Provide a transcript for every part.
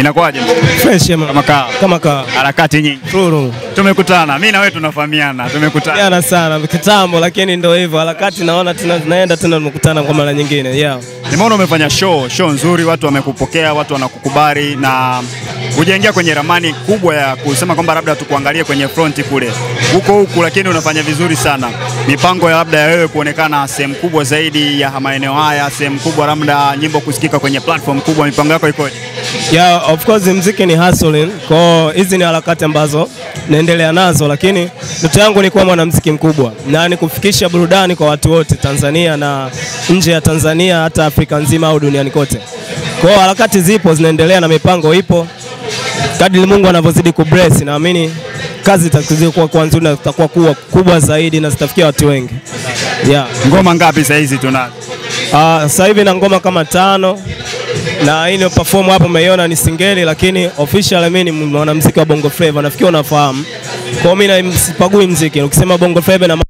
Inakuwaje? Fresh ya Kama kaa. kama ka Harakati nyingi. Furu. Tumekutana. Mimi na wewe tunafahamiana. Tumekutana. Jana sana kitambo, lakini ndio hivyo harakati, naona tena tunaenda tena tunakutana kwa mara nyingine yeah. Nimeona umefanya show, show nzuri, watu wamekupokea, watu wanakukubali na hujaingia kwenye ramani kubwa ya kusema kwamba labda tukuangalie kwenye front kule huko huku, lakini unafanya vizuri sana. Mipango ya labda ya wewe kuonekana sehemu kubwa zaidi ya maeneo haya, sehemu kubwa, labda nyimbo kusikika kwenye platform kubwa, mipango yako ikoje? Yeah, of course mziki ni hustling. Kwa hizi ni harakati ambazo naendelea nazo, lakini ndoto yangu ni kuwa mwanamuziki mkubwa na ni kufikisha burudani kwa watu wote Tanzania na nje ya Tanzania, hata Afrika nzima au duniani kote. Kwa hiyo harakati zipo zinaendelea na mipango ipo, kadri Mungu anavyozidi kubless, naamini kazi itazidi kuwa kuwa nzuri na zitakuwa kuwa kubwa zaidi na zitafikia watu wengi yeah. Ngoma ngapi saa hizi tunazo? Ah, sasa hivi na ngoma kama tano na hii ni perform hapo umeiona ni singeli, lakini official mimi ni mwanamuziki wa Bongo Flava, nafikiri unafahamu. Kwa hiyo mimi na- sipagui muziki, ukisema Bongo Flava na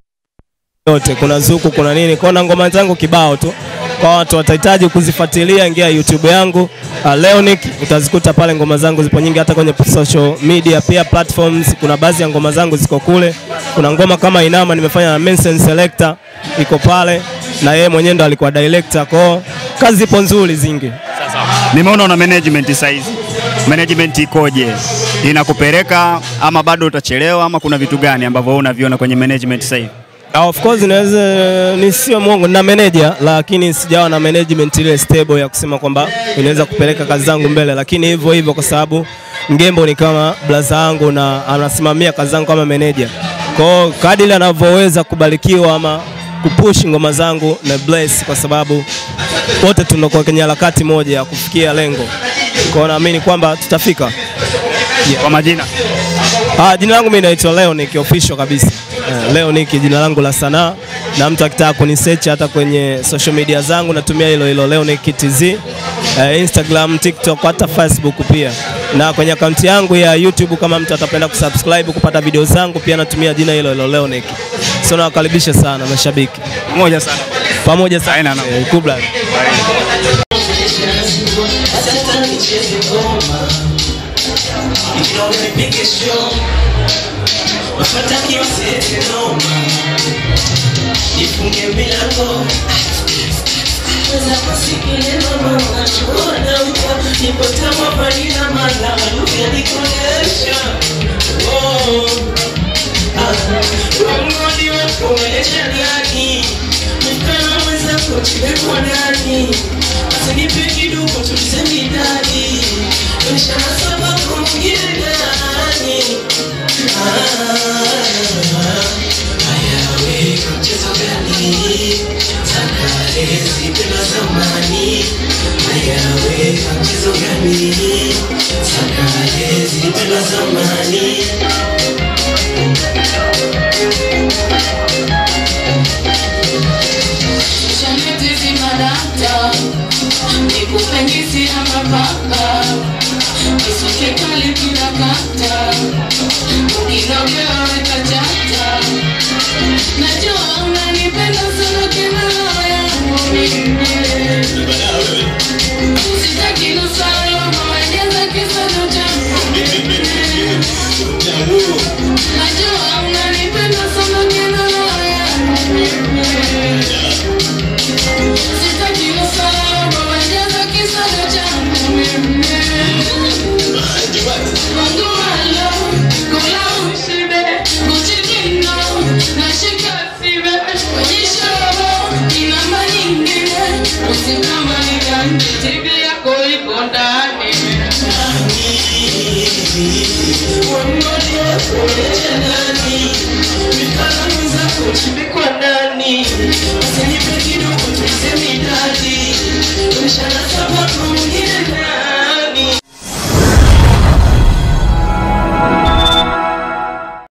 yote, kuna zuku, kuna nini, kwa hiyo na ngoma zangu kibao tu. Kwa watu watahitaji kuzifuatilia, ingia YouTube yangu uh, Leonic, utazikuta pale ngoma zangu zipo nyingi, hata kwenye social media pia platforms. Kuna baadhi ya ngoma zangu ziko kule. Kuna ngoma kama Inama nimefanya na Mensen Selector iko pale, na yeye mwenyewe ndo alikuwa director. Kwa hiyo kazi zipo nzuri zingi. Nimeona una management saa hizi. Management ikoje? Inakupeleka ama bado utachelewa ama kuna vitu gani ambavyo wewe unaviona kwenye management sasa hivi? Uh, of course naweza ni sio mwongo na manager, lakini sijawa na management ile stable ya kusema kwamba inaweza kupeleka kazi zangu mbele, lakini hivyo hivyo kwa sababu Ngembo ni kama blaza yangu na anasimamia kazi zangu kama manager. Kwa hiyo kadiri anavyoweza kubarikiwa ama kupush ngoma zangu na bless, kwa sababu wote tunakuwa kwenye harakati moja ya kufikia lengo. Kwa hiyo naamini kwamba tutafika. Kwa majina Ah, jina langu mimi naitwa Leonic official kabisa. Uh, Leonic jina langu la sanaa na mtu akitaka kunisearch hata kwenye social media zangu natumia hilo hilo Leonic TZ. Uh, Instagram, TikTok hata Facebook pia. Na kwenye akaunti yangu ya YouTube kama mtu atapenda kusubscribe kupata video zangu pia natumia jina hilo hilo Leonic. So nawakaribisha sana mashabiki. moja sana. Pamoja sana. Haina noma. Eh, Kubla. Nifunge milango Weza kusikiliza mama Ona uko Nipo tamu hapa nina mala Lugha nikuonyesha Oh Mwangoni wako umeonyesha ndani Mfano mwenzako chimekwa ndani Usinipe kidogo tulisemi ndani Maisha masaba kwa mwingine ndani Ayawe mchezo gani Takare zipenda zamani Ayawe mchezo gani Takare zipenda zamani Shanitizi madata nikupengisi ama papa kisuke kali kinakata ukinogewa weka chata najua unanipenda sana kina roho yangu mimi